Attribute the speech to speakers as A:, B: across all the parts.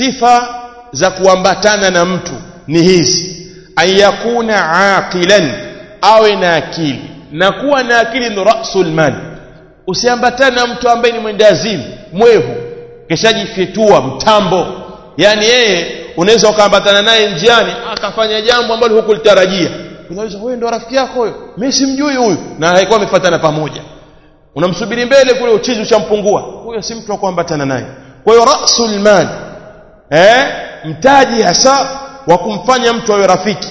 A: sifa za kuambatana na mtu ni hizi ayakuna aqilan awe na akili na kuwa na akili ndo rasul mali usiambatane na mtu ambaye ni mwendazimu mwevu kishajifyetua mtambo yani yeye unaweza ukaambatana naye njiani akafanya jambo ambalo hukulitarajia unaweza wewe ndo rafiki yako huyo mimi simjui huyu na haikuwa amefuatana pamoja unamsubiri mbele kule uchizi ushampungua huyo si mtu wa kuambatana naye kwa hiyo rasul mal eh mtaji hasa wa kumfanya mtu awe rafiki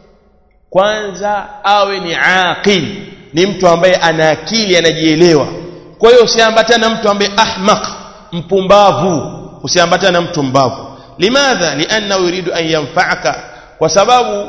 A: kwanza awe ni aqil ni mtu ambaye ana akili anajielewa kwa hiyo usiambatane na mtu ambaye ahmaq mpumbavu usiambatane na mtu mbavu limadha lianna yuridu an yanfa'aka kwa sababu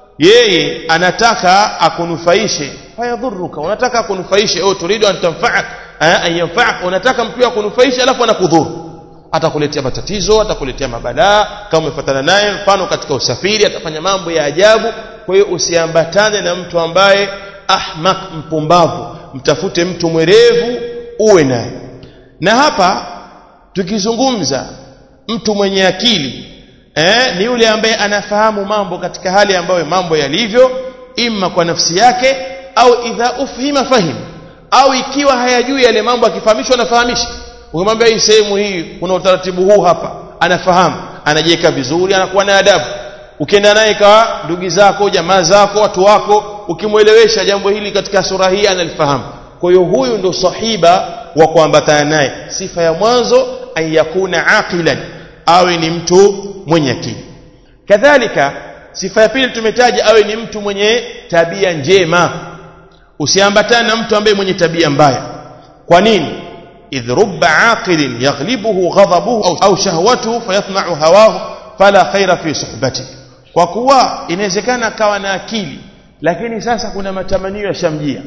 A: yeye anataka akunufaishe fayadhuruka unataka akunufaishe au turidu an tanfa'ak an yanfa'ak unataka mtu akunufaishe alafu anakudhuru atakuletea matatizo atakuletea mabalaa kama umefuatana naye mfano katika usafiri atafanya mambo ya ajabu kwa hiyo usiambatane na mtu ambaye ahmak mpumbavu mtafute mtu mwerevu uwe naye na hapa tukizungumza mtu mwenye akili eh, ni yule ambaye anafahamu mambo katika hali ambayo mambo yalivyo imma kwa nafsi yake au idha ufhima fahim au ikiwa hayajui yale mambo akifahamishwa anafahamisha ukimwambia hii sehemu hii kuna utaratibu huu hapa anafahamu anajiweka vizuri anakuwa na adabu ukienda naye kwa ndugu zako jamaa zako watu wako ukimwelewesha jambo hili katika sura hii analifahamu kwa hiyo huyu ndo sahiba wa kuambatana naye sifa ya mwanzo an yakuna aqilan awe ni mtu mwenye akili kadhalika sifa ya pili tumetaja awe ni mtu mwenye tabia njema usiambatane na mtu ambaye mwenye tabia mbaya kwa nini idh rubba aqilin yaghlibuhu ghadabuhu au shahwatuhu fayatma'u hawahu fala khaira fi suhbatihi kwa kuwa inawezekana akawa na akili lakini sasa kuna matamanio yashamjia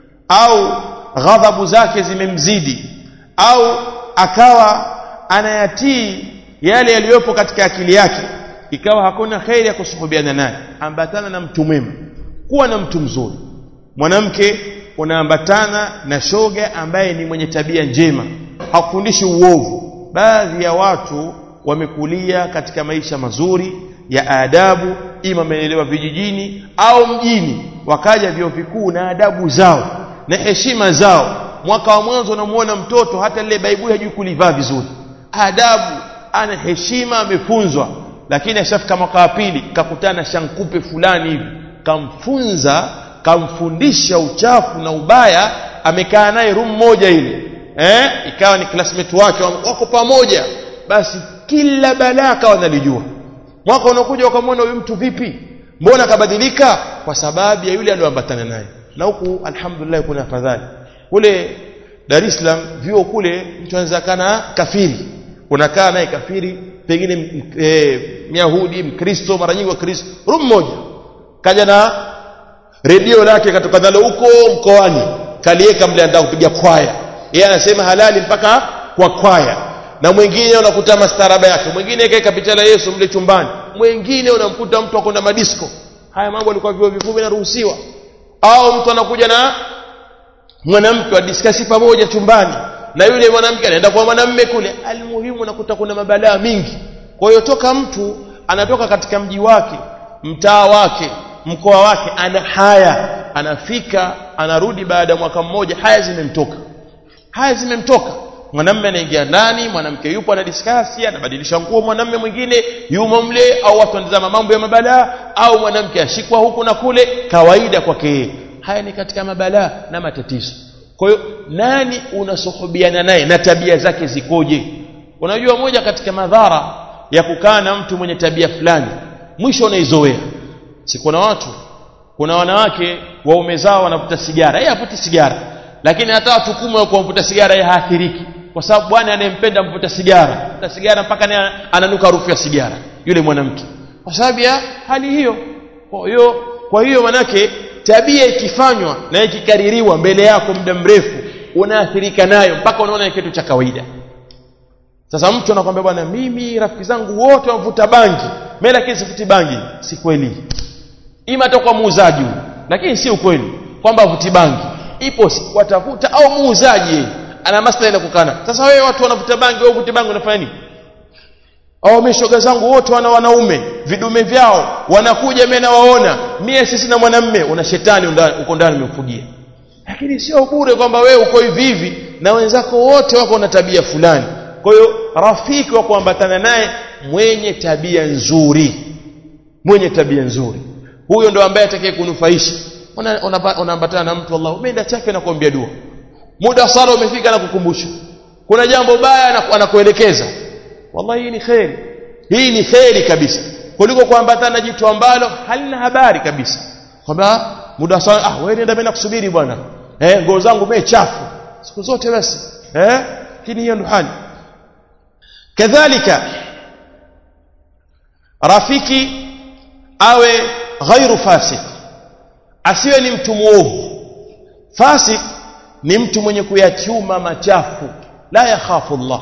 A: au ghadhabu zake zimemzidi au akawa anayatii yale yaliyopo katika akili yake ikawa hakuna kheri ya kusuhubiana naye ambatana na mtu mwema kuwa na mtu mzuri mwanamke unaambatana na shoga ambaye ni mwenye tabia njema hakufundishi uovu baadhi ya watu wamekulia katika maisha mazuri ya adabu ima wamelelewa vijijini au mjini wakaja vyuo vikuu na adabu zao na heshima zao mwaka wa mwanzo unamuona mtoto hata lile baibui hajui kulivaa vizuri adabu ana heshima amefunzwa lakini ashafika mwaka wa pili kakutana shankupe fulani hivi kamfunza kamfundisha uchafu na ubaya amekaa naye room moja ile eh ikawa ni classmate wake wako pamoja basi kila balaa akawa analijua mwaka unakuja ukamwona huyu mtu vipi mbona kabadilika kwa sababu ya yule aliyoambatana naye na huku alhamdulillah kuna afadhali kule Dar es Salaam vyuo kule mtu anaweza kana kafiri unakaa naye kafiri pengine e, Myahudi Mkristo mara nyingi wa Kristo room moja kaja na redio lake katoka nalo huko mkoani kalieka mle anataka kupiga kwaya yeye anasema halali mpaka kwa kwaya na mwingine unakuta mastaraba yake mwingine kaeka picha la Yesu mle chumbani mwingine unamkuta mtu akwenda madisko haya mambo yalikuwa vyuo vikuu vinaruhusiwa au mtu anakuja na mwanamke wadiskasi pamoja chumbani na yule mwanamke anaenda kwa mwanamme kule almuhimu unakuta kuna mabalaa mingi kwa hiyo toka mtu anatoka katika mji wake mtaa wake mkoa wake ana haya anafika anarudi baada ya mwaka mmoja haya zimemtoka haya zimemtoka mwanamme anaingia ndani mwanamke yupo anadiskasi anabadilisha nguo mwanamme mwingine yumo mle au watu wanatazama mambo ya mabalaa au mwanamke ashikwa huku na kule kawaida kwake yeye haya ni katika mabalaa na matatizo kwa hiyo nani unasuhubiana naye na tabia zake zikoje unajua moja katika madhara ya kukaa na mtu mwenye tabia fulani mwisho unaizoea si kuna watu kuna wanawake waume zao wanavuta sigara yeye havuti sigara lakini hata watu kumi wa kuvuta sigara yeye haathiriki kwa sababu bwana anayempenda mvuta sigara mvuta sigara mpaka ananuka harufu ya sigara yule mwanamke kwa sababu ya hali hiyo kwa hiyo kwa hiyo manake tabia ikifanywa na ikikaririwa mbele yako muda mrefu unaathirika nayo mpaka unaona ni kitu cha kawaida sasa mtu anakwambia bwana mimi rafiki zangu wote wavuta bangi mimi lakini sifuti bangi si kweli ima toka muuzaji lakini si ukweli kwamba avuti bangi ipo watafuta au muuzaji ana maslahi na kukana sasa wewe watu wanavuta bangi wewe uvuti bangi unafanya nini au meshoga zangu wote wana wanaume vidume vyao wanakuja mimi nawaona mie sisi na mwanamme una shetani uko ndani umemfugia lakini sio bure kwamba wewe uko hivi hivi na wenzako wote wako na tabia fulani kwa hiyo rafiki wa kuambatana naye mwenye tabia nzuri mwenye tabia nzuri huyo ndo ambaye atakaye kunufaisha unaambatana na mtu Allah umeenda chafe na kuambia dua muda sala umefika na kukumbusha kuna jambo baya anakuelekeza wallahi hii ni kheri hii ni kheri kabisa kuliko kuambatana na jitu ambalo halina habari kabisa kwamba muda sala ah wewe nenda mimi nakusubiri bwana eh nguo zangu mimi chafu siku zote basi eh hii hiyo ndo hali kadhalika rafiki awe ghairu fasik asiwe ni mtu muovu fasik ni mtu mwenye kuyachuma machafu la yakhafu Allah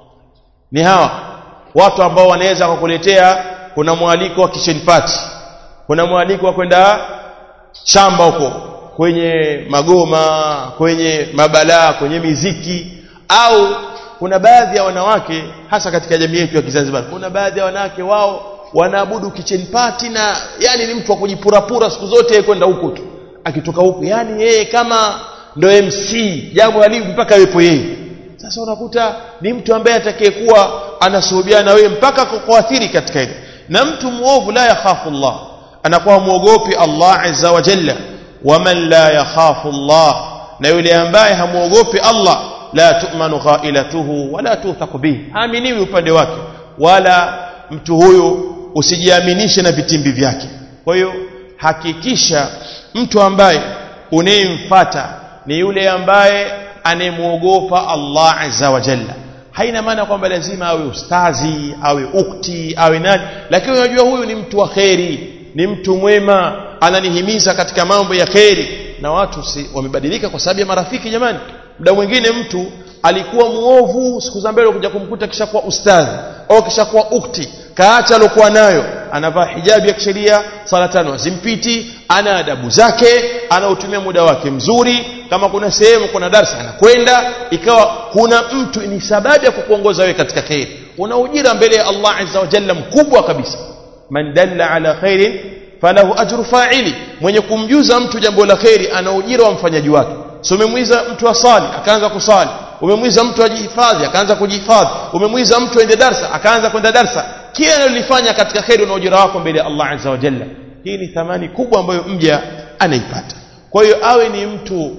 A: ni hawa watu ambao wanaweza kukuletea kuna mwaliko wa kitchen party kuna mwaliko wa kwenda shamba huko kwenye magoma kwenye mabalaa kwenye miziki au kuna baadhi ya wanawake hasa katika jamii yetu ya Kizanzibar kuna baadhi ya wanawake wao wanaabudu kitchen party na yani ni mtu wa kujipurapura siku zote kwenda huko tu akitoka huko yani yeye kama ndo MC jambo halivu mpaka yupo yeye sasa unakuta ni mtu ambaye atakayekuwa anasuhubiana na wewe mpaka kuathiri katika hilo na mtu muovu la yakhafu Allah anakuwa muogopi Allah azza wa jalla waman la yakhafu Allah na yule ambaye hamuogopi Allah la tu'manu ghailatuhu wala tuthaq bihi haaminiwi upande wake wala mtu huyu usijiaminishe na vitimbi vyake kwa hiyo hakikisha mtu ambaye unayemfuata ni yule ambaye anemuogopa Allah azza wa jalla haina maana kwamba lazima awe ustazi awe ukti awe nani lakini unajua huyu ni mtu wa kheri ni mtu mwema ananihimiza katika mambo ya kheri na watu si, wamebadilika kwa sababu ya marafiki jamani muda mwingine mtu alikuwa muovu siku za mbele kuja kumkuta kisha kuwa ustadhi au kisha kuwa ukti kaacha alokuwa nayo anavaa hijabu ya kisheria sala tano hazimpiti ana adabu zake anautumia muda wake mzuri kama kuna sehemu kuna darsa anakwenda ikawa kuna mtu ni sababu ya kukuongoza wewe katika khairi una ujira mbele ya Allah azza wa jalla mkubwa kabisa man dalla ala khairin falahu ajru fa'ili mwenye kumjuza mtu jambo la khairi ana ujira wa mfanyaji wake so umemwiza mtu asali akaanza kusali umemwiza mtu ajihifadhi akaanza kujihifadhi umemwiza mtu aende darsa akaanza kwenda darsa kila analolifanya katika kheri una ujira wako mbele ya Allah azza wa jalla hii ni thamani kubwa ambayo mja anaipata kwa hiyo awe ni mtu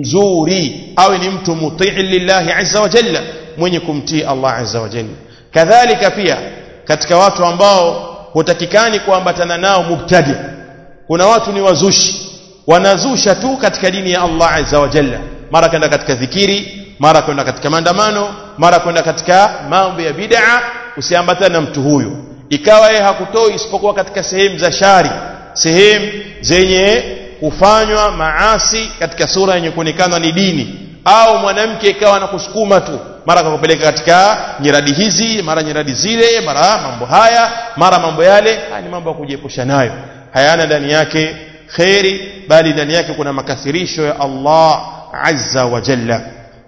A: mzuri awe ni mtu mutii lillahi azza wa jalla mwenye kumtii Allah azza wa jalla kadhalika pia katika watu ambao hutakikani kuambatana nao mubtadi kuna watu ni wazushi wanazusha tu katika dini ya Allah azza wa jalla mara kwenda katika dhikiri mara kwenda katika maandamano mara kwenda katika mambo ya bid'a usiambatane na mtu huyo ikawa yeye hakutoi isipokuwa katika sehemu za shari sehemu zenye kufanywa maasi katika sura yenye kuonekana ni dini au mwanamke ikawa anakusukuma tu mara kakupeleka katika nyiradi hizi mara nyiradi zile mara mambo haya mara mambo yale haya ni mambo ya kujiepusha nayo hayana ndani yake kheri bali ndani yake kuna makathirisho ya Allah azza wa jalla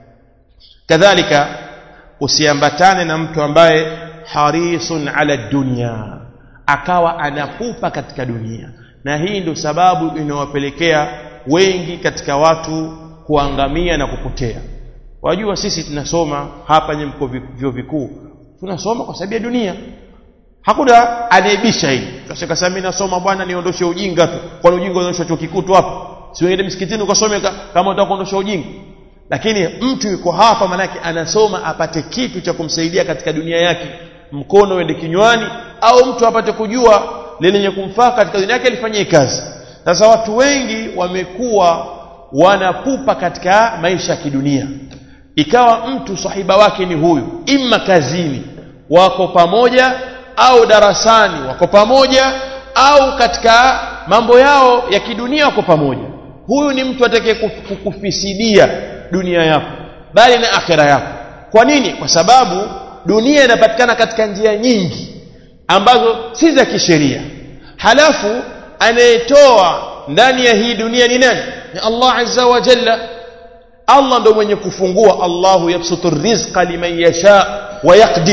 A: kadhalika usiambatane na mtu ambaye harisun ala dunya akawa anapupa katika dunia na hii ndio sababu inawapelekea wengi katika watu kuangamia na kupotea wajua sisi tunasoma hapa nye mko vyuo vikuu tunasoma kwa sababu ya dunia hakuna anaibisha hili kasema mimi nasoma bwana niondoshe ujinga tu kwani ujinga unaondoshwa chuo kikuu tu hapa si uende msikitini ukasome kama unataka kuondosha ujinga lakini mtu yuko hapa manake anasoma apate kitu cha kumsaidia katika dunia yake mkono uende kinywani au mtu apate kujua lenye kumfaa katika dunia yake alifanyie kazi sasa watu wengi wamekuwa wanapupa katika maisha ya kidunia ikawa mtu sahiba wake ni huyu imma kazini wako pamoja au darasani wako pamoja au katika mambo yao ya kidunia wako pamoja huyu ni mtu atakaye kukufisidia dunia yako bali na akhera yako kwa nini kwa sababu dunia inapatikana katika njia nyingi ambazo si za kisheria halafu anayetoa ndani ya hii dunia ni nani ni Allah azza wa jalla Allah ndo mwenye kufungua Allahu yabsutu rizqa liman yasha wa yaqdir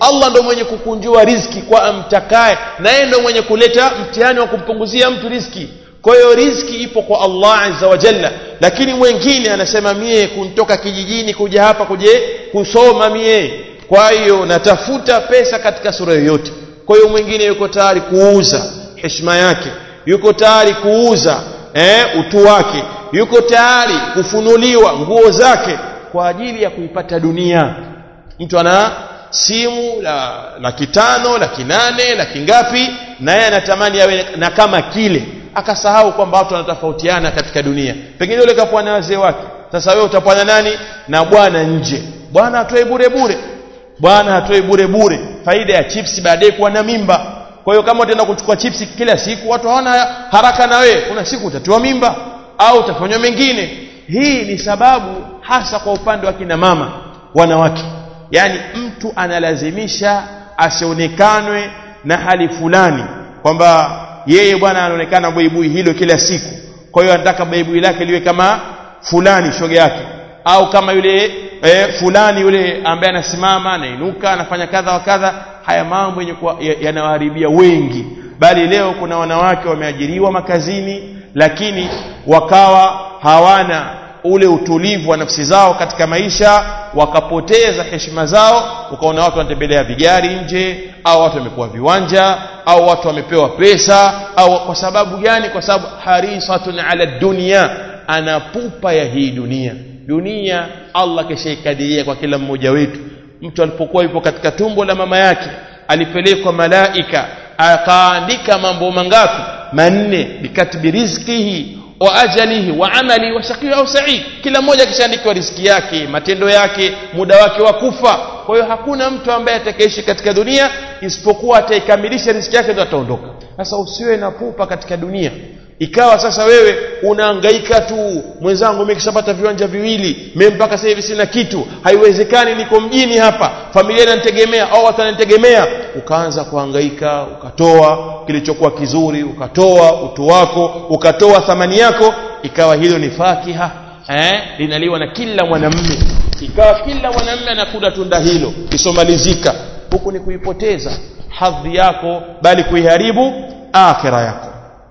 A: Allah ndo mwenye kukunjua riziki kwa amtakaye na yeye ndo mwenye kuleta mtihani wa kumpunguzia mtu riziki kwa hiyo riziki ipo kwa Allah azza wa jalla lakini mwingine anasema mie kuntoka kijijini kuja hapa kuje kusoma mie kwa hiyo natafuta pesa katika sura yoyote kwa hiyo mwingine yuko tayari kuuza heshima yake yuko tayari kuuza eh, utu wake yuko tayari kufunuliwa nguo zake kwa ajili ya kuipata dunia mtu ana simu la laki tano laki nane laki ngapi naye anatamani awe na kama kile akasahau kwamba watu wanatofautiana katika dunia pengine yule kapoa na wazee wake sasa wewe utapoa na nani na bwana nje bwana atoe bure bure bwana hatoi bure bure faida ya chips baadaye kuwa na mimba kwa hiyo kama utaenda kuchukua chips kila siku watu hawana haraka na wewe kuna siku utatiwa mimba au utafanywa mengine hii ni sababu hasa kwa upande wa kina mama wanawake yaani mtu analazimisha asionekanwe na hali fulani kwamba yeye bwana anaonekana buibui hilo kila siku kwa hiyo anataka buibui lake liwe kama fulani shoga yake au kama yule e, fulani yule ambaye anasimama anainuka anafanya kadha wa kadha haya mambo yenye yanawaharibia wengi bali leo kuna wanawake wameajiriwa makazini lakini wakawa hawana ule utulivu wa nafsi zao katika maisha wakapoteza heshima zao ukaona watu wanatembelea vigari nje au watu wamekuwa viwanja au watu wamepewa pesa au kwa sababu gani kwa sababu harisatun ala dunia ana pupa ya hii dunia dunia Allah kishaikadiria kwa kila mmoja wetu mtu alipokuwa yupo katika tumbo la mama yake alipelekwa malaika akaandika mambo mangapi manne bikatbi rizqihi wa ajalihi wa amali wa shaqi au sa'id kila mmoja kishaandikiwa riziki yake matendo yake muda wake wa kufa kwa hiyo hakuna mtu ambaye atakayeishi katika dunia isipokuwa ataikamilisha riziki yake ndio ataondoka sasa usiwe na pupa katika dunia ikawa sasa wewe unahangaika tu mwenzangu mimi kishapata viwanja viwili mimi mpaka sasa hivi sina kitu haiwezekani niko mjini hapa familia inanitegemea au watu wananitegemea ukaanza kuhangaika ukatoa kilichokuwa kizuri ukatoa utu wako ukatoa thamani yako ikawa hilo ni fakiha eh linaliwa na kila mwanamume ikawa kila mwanamume anakula tunda hilo lisomalizika huku ni kuipoteza hadhi yako bali kuiharibu akhira yako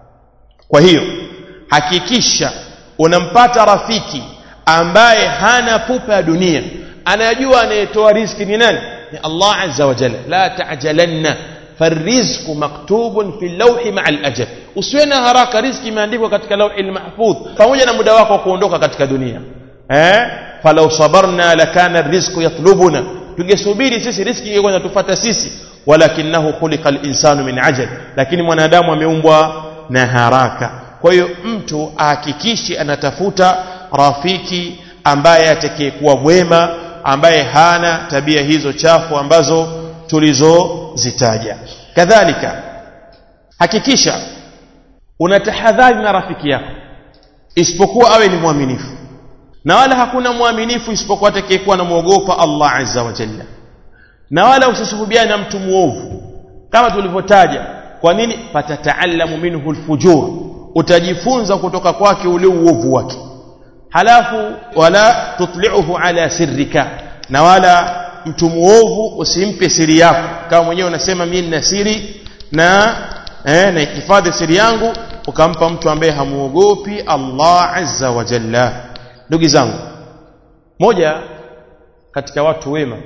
A: kwa hiyo hakikisha unampata rafiki ambaye hana pupa ya dunia anayajua anayetoa riziki ni nani ni Allah azza wa jalla la ta'jalanna farizqu maktubun fi lawhi ma'a al-ajal usiwe na haraka riziki imeandikwa katika lawhi al-mahfudh pamoja na muda wako wa kuondoka katika dunia eh falau sabarna lakana rizqu yatlubuna tungesubiri sisi riziki ingekuwa inatufuata sisi walakinahu khuliqa al-insanu min ajal lakini mwanadamu ameumbwa na haraka kwa hiyo mtu ahakikishe anatafuta rafiki ambaye atakayekuwa mwema ambaye hana tabia hizo chafu ambazo tulizozitaja kadhalika hakikisha unatahadhari na rafiki yako isipokuwa awe ni mwaminifu na wala hakuna mwaminifu isipokuwa atakayekuwa anamwogopa Allah azza wa jalla na wala usisuhubiane na mtu muovu kama tulivyotaja kwa nini patataalamu minhu alfujur utajifunza kutoka kwake ule uovu wake halafu wala tutli'uhu ala sirrika na wala mtu muovu usimpe siri yako kama mwenyewe unasema mimi nina siri na eh, na hifadhi siri yangu ukampa mtu ambaye hamuogopi Allah azza wa jalla ndugu zangu moja katika watu wema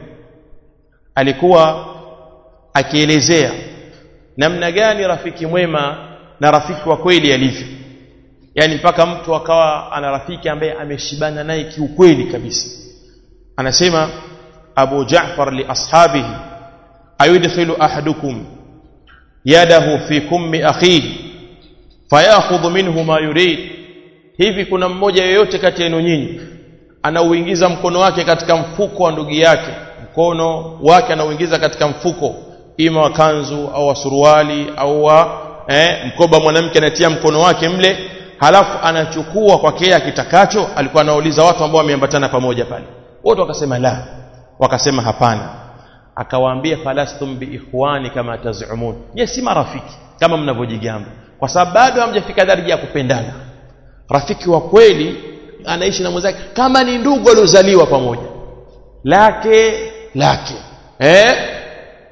A: alikuwa akielezea namna gani rafiki mwema na rafiki wa kweli alivyo yani mpaka mtu akawa ana rafiki ambaye ameshibana naye kiukweli kabisa anasema Abu Ja'far li ashabihi ayudkhilu ahadukum yadahu fi kummi akhihi fayakhudhu minhu ma yurid hivi kuna mmoja yoyote kati yenu nyinyi anauingiza mkono wake katika mfuko wa ndugu yake mkono wake anauingiza katika mfuko ima wa kanzu au wa suruali au wa eh, mkoba mwanamke anatia mkono wake mle halafu anachukua kwake yeye akitakacho alikuwa anauliza watu ambao wameambatana pamoja pale wote wakasema la wakasema hapana akawaambia falastum biikhwani kama tazumun je si marafiki kama mnavyojigamba kwa sababu bado hamjafika daraja ya kupendana rafiki wa kweli anaishi na mwenzake kama ni ndugu waliozaliwa pamoja lake lake eh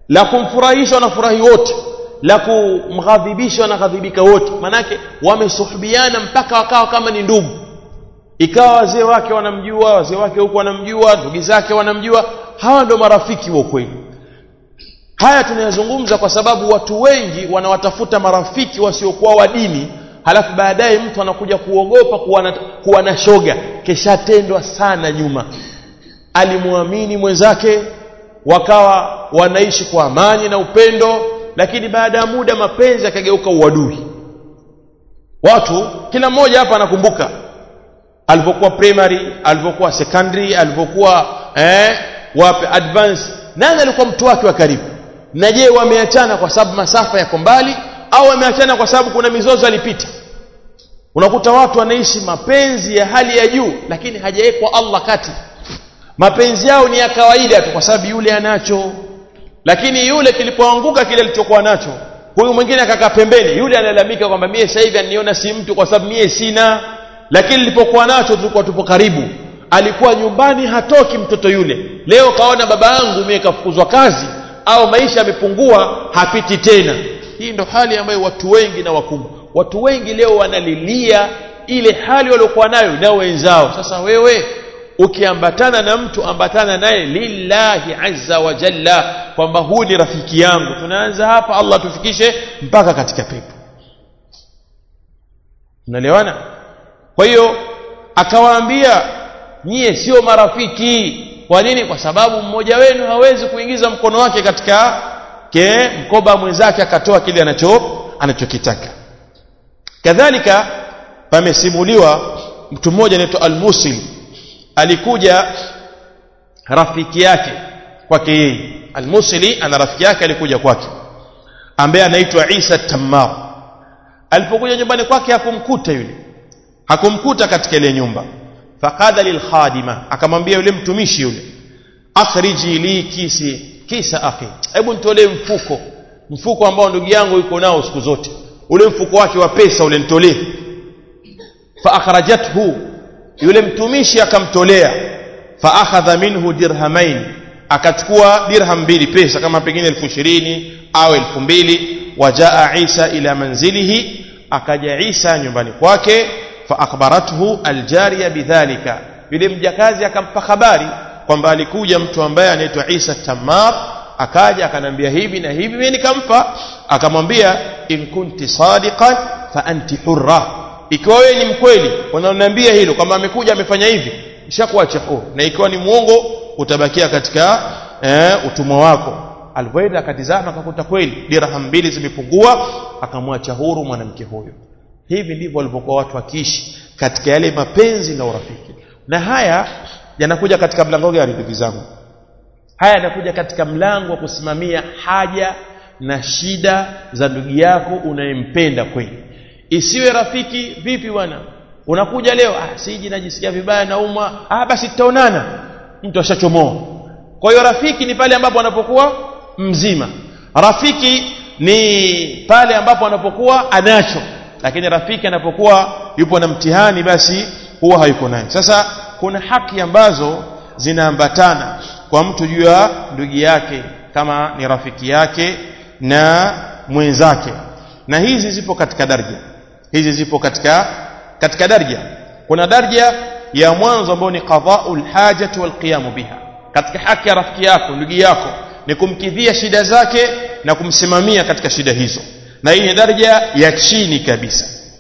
A: la kumfurahisha wanafurahi wote la kumghadhibisha wanaghadhibika wote manake wamesuhubiana mpaka wakawa kama ni ndugu ikawa wazee wake wanamjua wazee wake huku wanamjua ndugu zake wanamjua hawa ndo marafiki wa kweli haya tunayazungumza kwa sababu watu wengi wanawatafuta marafiki wasiokuwa wa dini halafu baadaye mtu anakuja kuogopa kuwa na, kuwa na shoga keshatendwa sana nyuma alimwamini mwenzake wakawa wanaishi kwa amani na upendo lakini baada ya muda mapenzi yakageuka uadui watu kila mmoja hapa anakumbuka alivyokuwa primary alivyokuwa secondary alivyokuwa eh, wape advance nani alikuwa mtu wake wa karibu na je wameachana kwa sababu masafa yako mbali au wameachana kwa sababu kuna mizozo alipita unakuta watu wanaishi mapenzi ya hali ya juu lakini hajawekwa Allah kati mapenzi yao ni ya kawaida tu kwa sababu yule anacho lakini yule kilipoanguka kile alichokuwa nacho huyu mwingine akakaa pembeni yule analalamika kwamba mie sasa hivi aniona si mtu kwa sababu mie sina lakini nilipokuwa nacho tulikuwa tupo karibu alikuwa nyumbani hatoki mtoto yule leo kaona baba yangu mie kafukuzwa kazi au maisha yamepungua hapiti tena hii ndo hali ambayo watu wengi na wakubwa watu wengi leo wanalilia ile hali waliokuwa nayo na wenzao sasa wewe ukiambatana na mtu ambatana naye lillahi azza wa jalla kwamba huu ni rafiki yangu tunaanza hapa Allah tufikishe mpaka katika pepo unaelewana kwa hiyo akawaambia nyie sio marafiki kwa nini kwa sababu mmoja wenu hawezi kuingiza mkono wake katika ke mkoba mwenzake akatoa kile anacho anachokitaka kadhalika pamesimuliwa mtu mmoja anaitwa al-Musil alikuja rafiki yake kwake yeye al-Musili ana rafiki yake alikuja kwake ambaye anaitwa Isa Tammar alipokuja nyumbani kwake hakumkuta yule hakumkuta katika ile nyumba faqala lilkhadima akamwambia yule mtumishi yule akhriji li kisi kisa akhi hebu nitolee mfuko mfuko ambao ndugu yangu yuko nao siku zote ule mfuko wake wa pesa ule nitolee fa akhrajathu yule mtumishi akamtolea fa akhadha minhu dirhamain akachukua dirham mbili pesa kama pengine elfu ishirini au elfu mbili wajaa isa ila manzilihi akaja isa nyumbani kwake fa akhbarathu aljariya bidhalika yule mjakazi akampa habari kwamba alikuja mtu ambaye anaitwa Isa Tammar akaja akanambia hivi na hivi mimi nikampa akamwambia in kunti sadiqan fa anti hurra ikiwa wewe ni mkweli unaniambia hilo kwamba amekuja amefanya hivi ishakuacha huru na ikiwa ni muongo utabakia katika eh, utumwa wako alivyoenda akatizama akakuta kweli dirham mbili zimepungua akamwacha huru mwanamke huyo hivi ndivyo walivyokuwa watu wakiishi katika yale mapenzi na urafiki na haya yanakuja katika mlango gani ndugu zangu haya yanakuja katika mlango wa kusimamia haja na shida za ndugu yako unayempenda kweli isiwe rafiki vipi bwana unakuja leo ah siji najisikia vibaya naumwa ah basi tutaonana mtu ashachomoa kwa hiyo rafiki ni pale ambapo anapokuwa mzima rafiki ni pale ambapo anapokuwa anacho lakini rafiki anapokuwa yupo na mtihani basi huwa hayuko naye sasa kuna haki ambazo zinaambatana kwa mtu juu ya ndugu yake kama ni rafiki yake na mwenzake na hizi zipo katika daraja hizi zipo katika katika daraja kuna daraja ya mwanzo ambayo ni qada'ul hajati wal qiyam biha katika haki ya rafiki yako ndugu yako ni kumkidhia shida zake na kumsimamia katika shida hizo na hii ni daraja ya chini kabisa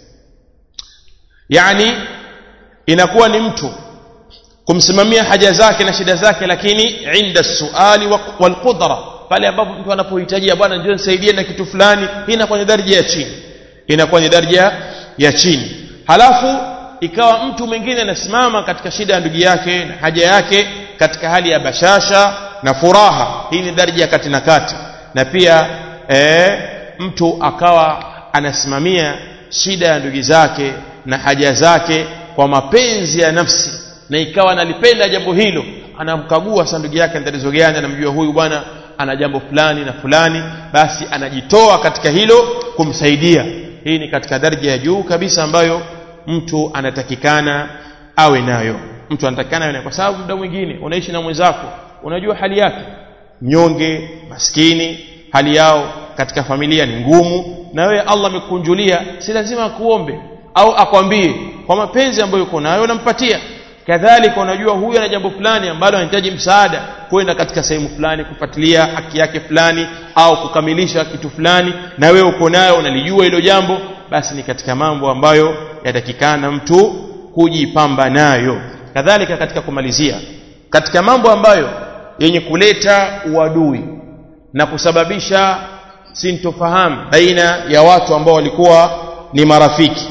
A: yani inakuwa ni mtu kumsimamia haja zake na shida zake lakini inda suali wal qudra pale ambapo mtu anapohitajia bwana njoo nisaidie na kitu fulani hii inakuwa ni daraja ya chini inakuwa ni daraja ya chini halafu ikawa mtu mwingine anasimama katika shida ya ndugu yake na haja yake katika hali ya bashasha na furaha hii ni daraja ya kati na kati na pia e, mtu akawa anasimamia shida ya ndugu zake na haja zake kwa mapenzi ya nafsi na ikawa analipenda jambo hilo anamkagua sa ndugu yake tatizo gani anamjua huyu bwana ana jambo fulani na fulani basi anajitoa katika hilo kumsaidia hii ni katika daraja ya juu kabisa ambayo mtu anatakikana awe nayo mtu anatakikana awe nayo kwa sababu muda mwingine unaishi na mwenzako unajua hali yake mnyonge maskini hali yao katika familia ni ngumu na wewe Allah amekunjulia si lazima akuombe au akwambie kwa mapenzi ambayo uko nayo unampatia kadhalika unajua huyu ana jambo fulani ambalo anahitaji msaada kwenda katika sehemu fulani kufuatilia haki yake fulani au kukamilisha kitu fulani na wewe uko nayo unalijua hilo jambo basi ni katika mambo ambayo yatakikana mtu kujipamba nayo kadhalika katika kumalizia katika mambo ambayo yenye kuleta uadui na kusababisha sintofahamu baina ya watu ambao walikuwa ni marafiki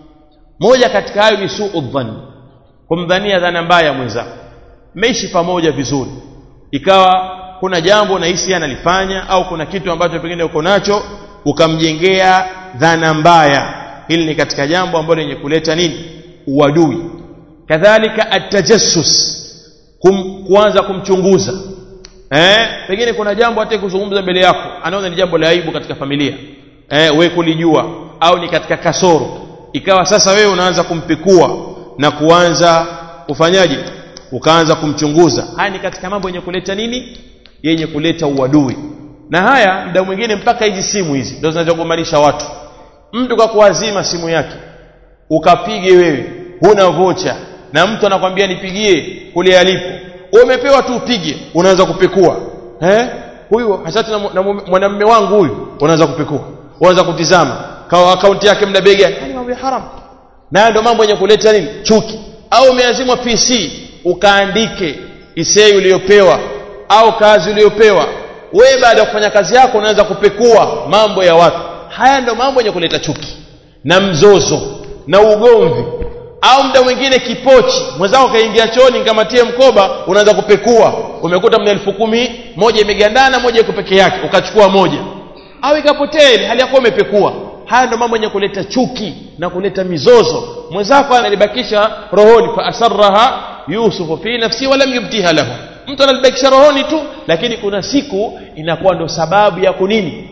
A: moja katika hayo ni suu dhanni kumdhania dhana mbaya mwenzako mmeishi pamoja vizuri ikawa kuna jambo nahisi analifanya au kuna kitu ambacho pengine uko nacho ukamjengea dhana mbaya hili ni katika jambo ambalo lenye kuleta nini uadui kadhalika atajassus kum, kuanza kumchunguza eh, pengine kuna jambo hata kuzungumza mbele yako anaona ni jambo la aibu katika familia eh, we kulijua au ni katika kasoro ikawa sasa wewe unaanza kumpikua na kuanza kufanyaje ukaanza kumchunguza haya ni katika mambo yenye kuleta nini yenye kuleta uadui na haya muda mwingine mpaka hizi simu hizi ndio zinazogombanisha watu mtu kwa kuazima simu yake ukapige wewe huna vocha na mtu anakwambia nipigie kule alipo umepewa tu upige unaanza kupekua eh huyu hasa na, na mwanamume wangu huyu unaanza kupekua unaanza kutizama kwa akaunti yake mna bega yani mambo ya haram na ndio mambo yenye kuleta nini chuki au umeazimwa PC ukaandike isei uliyopewa au kazi uliyopewa wewe baada ya kufanya kazi yako unaanza kupekua mambo ya watu haya ndio mambo yenye kuleta chuki na mzozo na ugomvi au muda mwingine kipochi mwenzako kaingia chooni nikamatie mkoba unaanza kupekua umekuta mna elfu kumi moja imegandana moja iko peke yake ukachukua moja au ikapotea ile hali yako umepekua haya ndio mambo yenye kuleta chuki na kuleta mizozo mwenzako analibakisha rohoni fa asarraha yusufu fi nafsi walam yubtiha lahu mtu analibakisha rohoni tu lakini kuna siku inakuwa ndo sababu ya kunini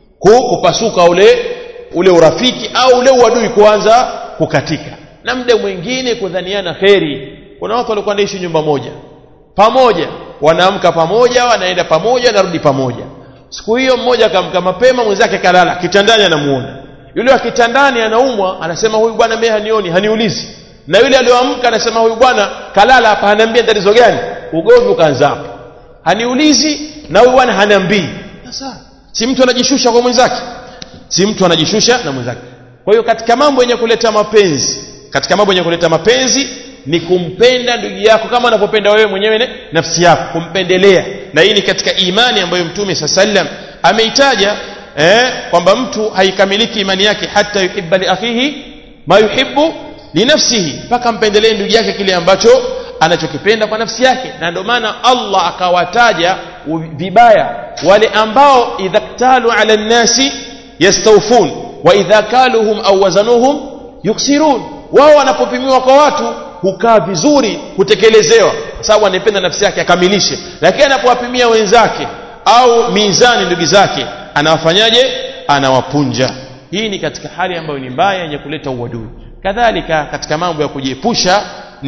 A: kupasuka ule ule urafiki au ule uadui kuanza kukatika na muda mwingine kudhaniana kheri kuna watu walikuwa naishi nyumba moja pamoja wanaamka pamoja wanaenda pamoja wanarudi pamoja siku hiyo mmoja akamka mapema mwenzake kalala kitandani anamuona yule wa kitandani anaumwa anasema huyu bwana mimi hanioni haniulizi na yule aliyoamka anasema huyu bwana kalala hapa haniambia tatizo gani ugomvi ukaanza hapo haniulizi na huyu bwana haniambii sasa si mtu anajishusha kwa mwenzake si mtu anajishusha na mwenzake kwa hiyo katika mambo yenye kuleta mapenzi katika mambo yenye kuleta mapenzi ni kumpenda ndugu yako kama unavyopenda wewe mwenyewe nafsi yako kumpendelea na hii ni katika imani ambayo mtume saa sallam ameitaja eh, kwamba mtu haikamiliki imani yake hata yuhibba li akhihi ma yuhibbu linafsihi mpaka mpendelee ndugu yake kile ambacho anachokipenda kwa nafsi yake na ndio maana Allah akawataja vibaya wale ambao idha ktalu ala nnasi yastawfun wa idha kaluhum au wazanuhum yuksirun wao wanapopimiwa kwa watu hukaa vizuri hutekelezewa kwa sababu anaipenda nafsi yake akamilishe lakini anapowapimia wenzake au mizani ndugu zake anawafanyaje anawapunja hii ni katika hali ambayo ni mbaya yenye kuleta uadui kadhalika katika mambo ya kujiepusha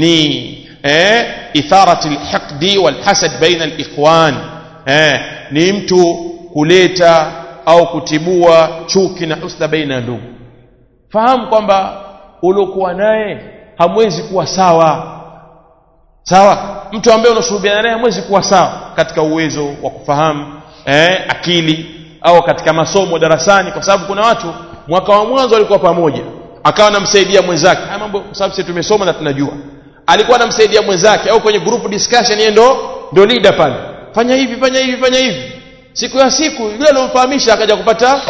A: ni eh, itharati lhiqdi walhasad baina likhwan eh, ni mtu kuleta au kutibua chuki na husda baina ya ndugu fahamu kwamba uliokuwa naye hamwezi kuwa sawa sawa mtu ambaye unashuhudiana naye hamwezi kuwa sawa katika uwezo wa kufahamu eh, akili au katika masomo darasani kwa sababu kuna watu mwaka wa mwanzo walikuwa pamoja akawa anamsaidia mwenzake haya mambo kwa sababu sisi tumesoma na tunajua alikuwa anamsaidia mwenzake au kwenye group discussion yeye ndo ndo leader pale fanya hivi fanya hivi fanya hivi siku ya siku yule aliyomfahamisha akaja kupata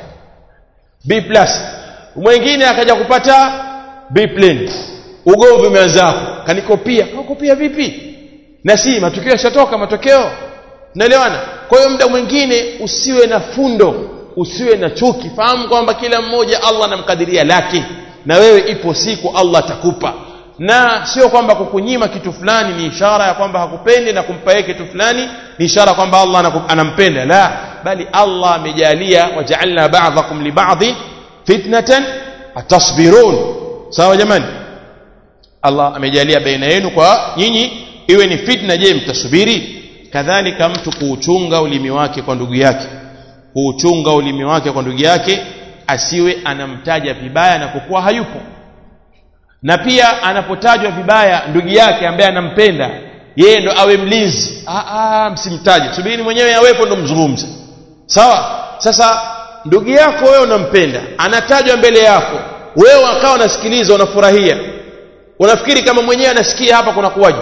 A: B plus mwingine akaja kupata B plane ugomvi umeanza hapo kanikopia kakopia vipi na si matukio yashatoka matokeo naelewana kwa hiyo muda mwingine usiwe na fundo usiwe na chuki fahamu kwamba kila mmoja Allah anamkadiria lake na wewe ipo siku Allah atakupa na sio kwamba kukunyima kitu fulani ni ishara ya kwamba hakupendi na kumpa yeye kitu fulani ni ishara kwamba Allah anampenda la bali Allah amejalia waja'alna ba'dhakum li ba'dhi fitnatan atasbirun sawa jamani Allah amejalia baina yenu kwa nyinyi iwe ni fitna je mtasubiri kadhalika mtu kuuchunga ulimi wake kwa ndugu yake kuuchunga ulimi wake kwa ndugu yake asiwe anamtaja vibaya anapokuwa hayupo na pia anapotajwa vibaya ndugu yake ambaye anampenda yeye ndo awe mlinzi ah, msimtaje subirini mwenyewe awepo ndo mzungumze sawa sasa ndugu yako wewe unampenda anatajwa mbele yako wewe akawa unasikiliza unafurahia unafikiri kama mwenyewe anasikia hapa kuna kuwaje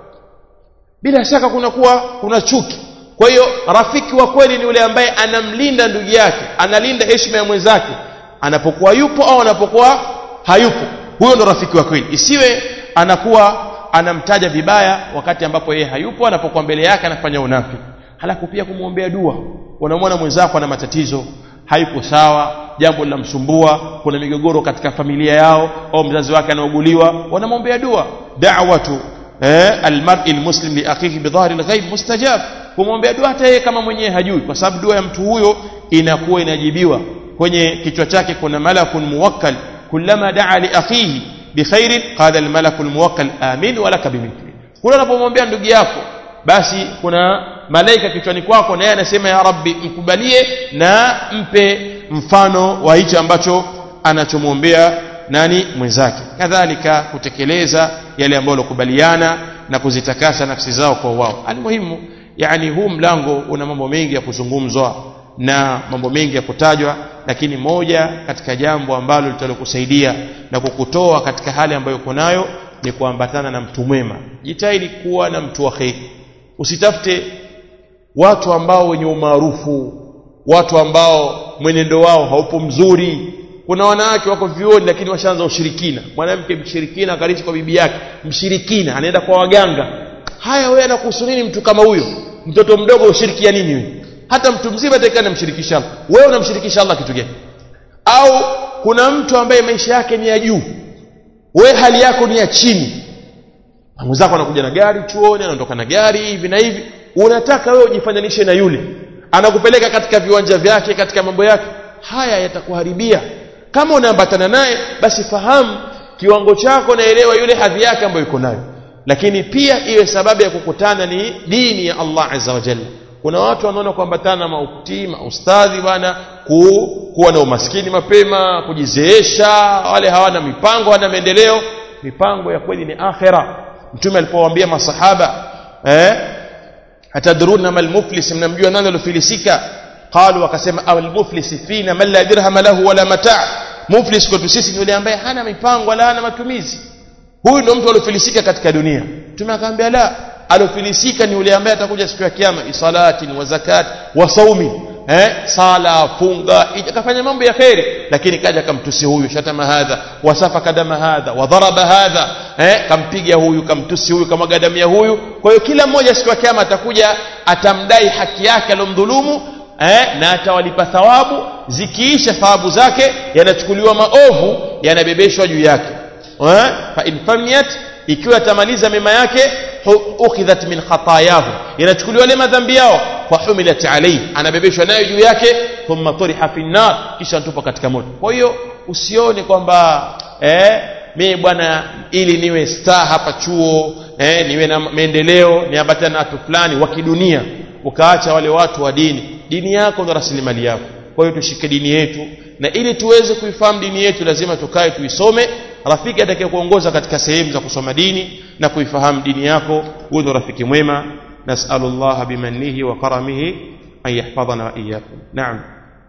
A: bila shaka kuna kuwa kuna chuki kwa hiyo rafiki wa kweli ni yule ambaye anamlinda ndugu yake analinda heshima ya mwenzake anapokuwa yupo au anapokuwa hayupo huyo ndo rafiki wa kweli isiwe anakuwa anamtaja vibaya wakati ambapo yeye hayupo anapokuwa mbele yake anafanya unafiki halafu pia kumwombea dua unamwona mwenzako ana matatizo hayupo sawa jambo linamsumbua kuna migogoro katika familia yao au mzazi wake anauguliwa wanamwombea dua da'watu eh, almar'i almuslim li akhihi bidhahri alghaib mustajab kumwombea dua hata yeye kama mwenyewe hajui kwa sababu dua ya mtu huyo inakuwa inajibiwa kwenye kichwa chake kuna malakun muwakkal kullama daa li akhihi bikhairin qala almalaku almuwakkal amin wa laka bimithli kula unapomwombea ndugu yako basi kuna malaika kichwani kwako na yeye anasema ya rabbi mkubalie na mpe mfano wa hicho ambacho anachomwombea nani mwenzake kadhalika kutekeleza yale ambayo walikubaliana na kuzitakasa nafsi zao kwa wao almuhimu yani huu mlango una mambo mengi ya kuzungumzwa na mambo mengi ya kutajwa lakini moja katika jambo ambalo litalokusaidia na kukutoa katika hali ambayo uko nayo ni kuambatana na mtu mwema jitahidi kuwa na mtu wa kheri usitafute watu ambao wenye umaarufu watu ambao mwenendo wao haupo mzuri kuna wanawake wako vioni lakini washaanza ushirikina mwanamke mshirikina akalishi kwa bibi yake mshirikina anaenda kwa waganga haya wewe anakuhusu nini mtu kama huyo mtoto mdogo ushirikia nini wewe hata mtu mzima atakana namshirikisha Allah wewe unamshirikisha Allah kitu gani au kuna mtu ambaye maisha yake ni ya juu wewe hali yako ni ya chini mwenzako anakuja na gari chuoni anaondoka na gari hivi na hivi unataka wewe ujifananishe na yule anakupeleka katika viwanja vyake katika mambo yake haya yatakuharibia kama unaambatana naye basi fahamu kiwango chako naelewa yule hadhi yake ambayo yuko nayo lakini pia iwe sababu ya kukutana ni dini ya Allah azza wa jalla kuna watu wanaona kuambatana na maukti maustadhi bwana ku, kuwa na umaskini mapema kujizeesha wale hawana mipango hawana maendeleo mipango ya kweli ni akhira mtume alipowaambia masahaba eh atadruna mal muflis mnamjua nani alofilisika qalu wakasema awal muflis fina man la dirham lahu wala mataa muflis kwetu sisi ni yule ambaye hana mipango wala hana matumizi huyu ndio mtu aliofilisika katika dunia mtume akamwambia la alofilisika ni yule ambaye atakuja siku ya kiyama isalatin wa zakat wa saumi eh sala funga akafanya mambo ya kheri lakini kaja kamtusi huyu shatama hadha wasafa kadama hadha wadharaba hadha eh kampiga huyu kamtusi huyu kamwaga damu ya huyu kwa hiyo kila mmoja siku ya kiyama atakuja atamdai haki yake alomdhulumu eh, na atawalipa thawabu zikiisha thawabu zake yanachukuliwa maovu yanabebeshwa juu yake eh, fa in famiyat ikiwa atamaliza mema yake ukhidhat min khatayahu yanachukuliwa yale madhambi yao fa humilat alayhi anabebeshwa nayo juu yake thumma turiha fi nar kisha tupa katika moto kwa hiyo usione kwamba eh, mimi bwana ili niwe star hapa chuo eh, niwe na maendeleo niambatane na watu fulani wa kidunia ukaacha wale watu wa dini dini yako ndo rasilimali yako kwa hiyo tushike dini yetu na ili tuweze kuifahamu dini yetu lazima tukae tuisome rafiki atakaye kuongoza katika sehemu za kusoma dini na kuifahamu dini yako huyo ndo rafiki mwema nasalu llaha bimannihi wa karamihi an yahfadhana wa iyyakum naam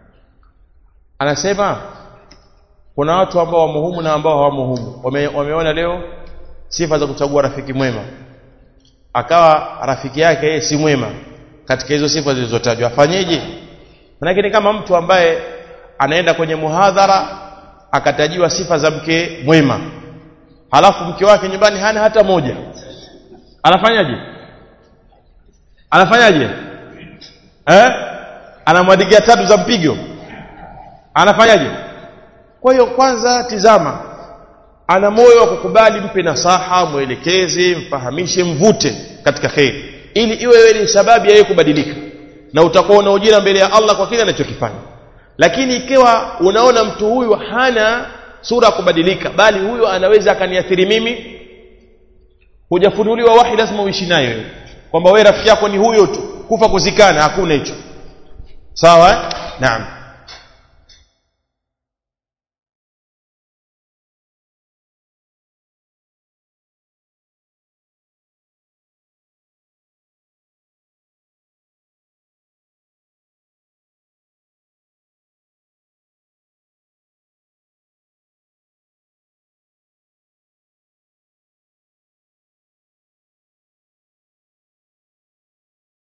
A: anasema kuna watu ambao wamo humu na ambao hawamo humu Wame, wameona leo sifa za kuchagua rafiki mwema akawa rafiki yake yeye si mwema katika hizo sifa zilizotajwa afanyeje manake ni kama mtu ambaye anaenda kwenye muhadhara akatajiwa sifa za mke mwema halafu mke wake nyumbani hana hata moja anafanyaje anafanyaje eh anamwadikia tatu za mpigo anafanyaje kwa hiyo kwanza tizama ana moyo wa kukubali mpe nasaha mwelekeze mfahamishe mvute katika kheri ili iwe wewe ni sababu ya yeye kubadilika na utakuwa una ujira mbele ya Allah kwa kile anachokifanya lakini ikiwa unaona mtu huyu hana sura ya kubadilika bali huyu anaweza akaniathiri mimi hujafunuliwa wahi lazima uishi naye wewe kwamba wewe rafiki yako ni huyo tu kufa kuzikana hakuna hicho sawa eh? naam